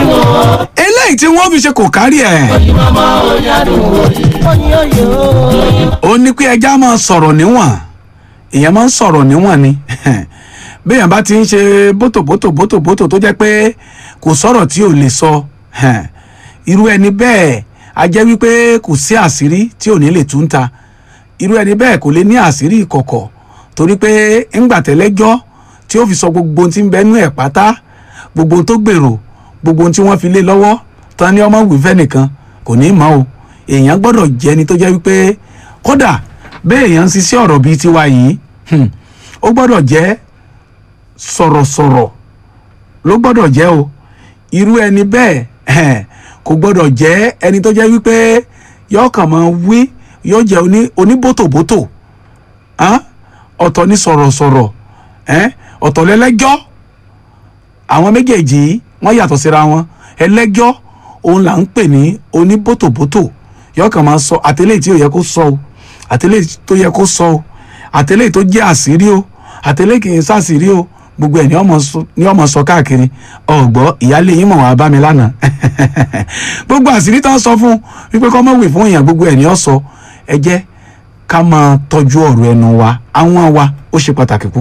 eléyìí tí wọ́n fi ṣe kò kárí ẹ̀ ó ní pé ẹja máa sọ̀rọ̀ níwọ̀n èèyàn máa ń sọ̀rọ̀ níwọ̀n ni béèyàn bá ti ń ṣe bótòbótò bótòbótò tó jẹ́ pé kò sọ̀rọ̀ tí ò lè sọ irú ẹni bẹ́ẹ̀ a jẹ́ wípé kò sí àṣírí tí ò ní lè tún ta irú ẹni bẹ́ẹ̀ kò lè ní àṣírí ìkọ̀kọ̀ torí pé ńgbà tẹ́lẹ́jọ́ tí ó fi sọ gbogbo ohun tí ń bẹnu ẹ̀ pátá gbogbo ohun tó gbèrò gbogbo ohun tí wọ́n fi lé lọ́wọ́ tán ní ọmọ wìfẹ́ nìkan kò ní í mọ̀ o èèyàn gbọ́dọ̀ jẹ́ ni tó jẹ́ wípé kódà bẹ́ẹ̀ èèyàn ń ṣiṣẹ́ ọ̀rọ̀ bíi tiwa yìí hmm, ó gbọ́dọ̀ jẹ́ sọ̀rọ̀sọ̀rọ̀ ló gbọ́dọ̀ jẹ́ o irú ẹni bẹ́ẹ̀ eh, kò gbọ́dọ̀ jẹ́ ẹni tó jẹ́ wípé yóò kàn máa wí yóò jẹ́ oní oníbòtòbòtò ah, ọ̀tọ̀ ní sọ̀rọ̀sọ̀rọ̀ eh, ọ̀tọ̀ lẹ́lẹ́jọ́ àwọn méjèèjì yìí wọ́n yàtọ̀ síra wọn ẹlẹ́jọ́ òun là ń pè ní oníbòtòbòtò yóò kàn máa sọ àtẹlẹ́yìí tí ò yẹ kó sọ o àtẹlẹ́yìí tó yẹ kó sọ o àtẹlẹ́yìí tó jẹ́ àṣírí o àtẹlẹ́yìí kì í sàṣírí o gbogbo ẹ̀ ní ọmọ sọ ní ọmọ sọ káàkiri ọ̀gbọ́ ìyáálé yín mọ̀ wá bá mi lánàá gbogbo àṣírí tó ń sọ fún wípé kọ́ mọ̀ wì fún èèyàn gbogbo ẹ̀ ní ọ sọ ẹ jẹ́ ká máa tọ́jú ọ̀rọ̀ ẹnu wa àwọn wa ó ṣe pàtàkì púpọ̀.